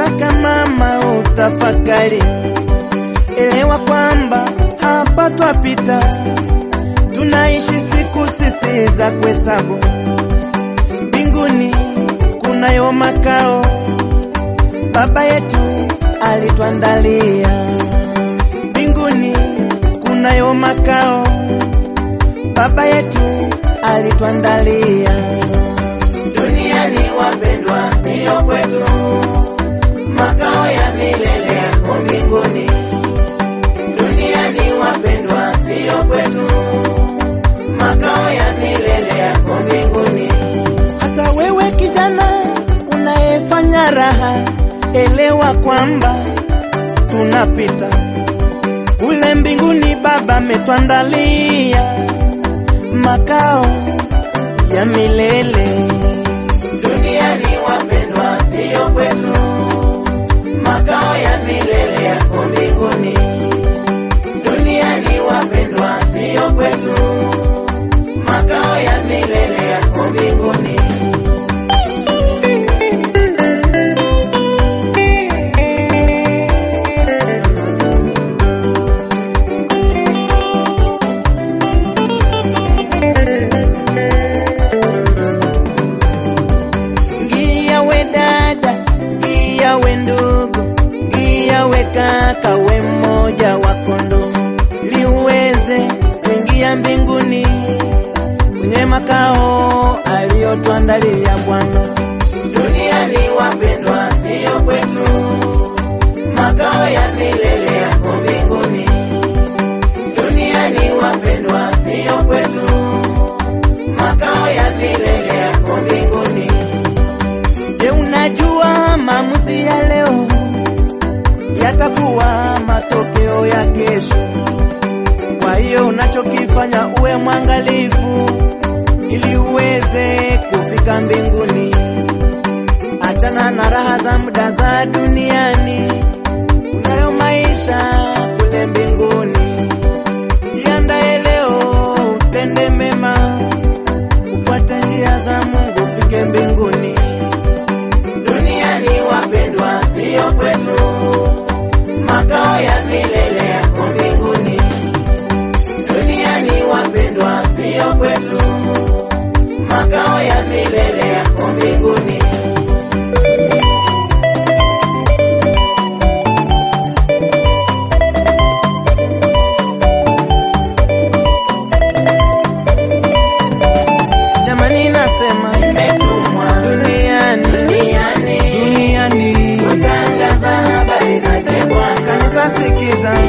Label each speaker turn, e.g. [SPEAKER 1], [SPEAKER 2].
[SPEAKER 1] nataka mama utafakari, elewa kwamba hapa twapita, tunaishi siku sisi za kuhesabu. Mbinguni kunayo makao Baba yetu alituandalia. Mbinguni kunayo makao Baba yetu alituandalia.
[SPEAKER 2] Duniani wapendwa, siyo kwetu, makao ya milele yako mbinguni. Duniani wapendwa, siyo kwetu, makao ya milele yako mbinguni.
[SPEAKER 1] Hata wewe kijana unayefanya raha, elewa kwamba tunapita kule mbinguni. Baba ametuandalia makao ya milele.
[SPEAKER 2] Duniani wapendwa, siyo kwetu, makao ya milele yako mbinguni. Duniani wapendwa, siyo kwetu, makao ya milele yako mbinguni.
[SPEAKER 1] Ngia we dada, ngia we ndugu, ngia we kaka, we mmoja wa kondoo, ili uweze kuingia mbinguni kwenye makao aliyotuandalia Bwana.
[SPEAKER 2] Duniani wapendwa, siyo kwetu, makao ya milele yako mbinguni. Duniani wapendwa, siyo kwetu, makao ya milele yako mbinguni.
[SPEAKER 1] Je, unajua maamuzi ya leo yatakuwa matokeo ya kesho? Kwa hiyo unachokifanya uwe mwangalifu ili uweze kufika mbinguni. Achana na raha za muda za duniani, unayo maisha kule mbinguni. Jiandae leo, utende mema, ufuate njia za Mungu, ufike mbinguni.
[SPEAKER 2] Duniani wapendwa, siyo kwetu, makao ya milele yako mbinguni. Duniani wapendwa, siyo kwetu, makao ya milele yako mbinguni.
[SPEAKER 1] Jamani, nasema
[SPEAKER 2] Nimetumwa
[SPEAKER 1] duniani,
[SPEAKER 2] duniani
[SPEAKER 1] duniani,
[SPEAKER 2] kutangaza habari zake Bwana.
[SPEAKER 1] kanisa sikiza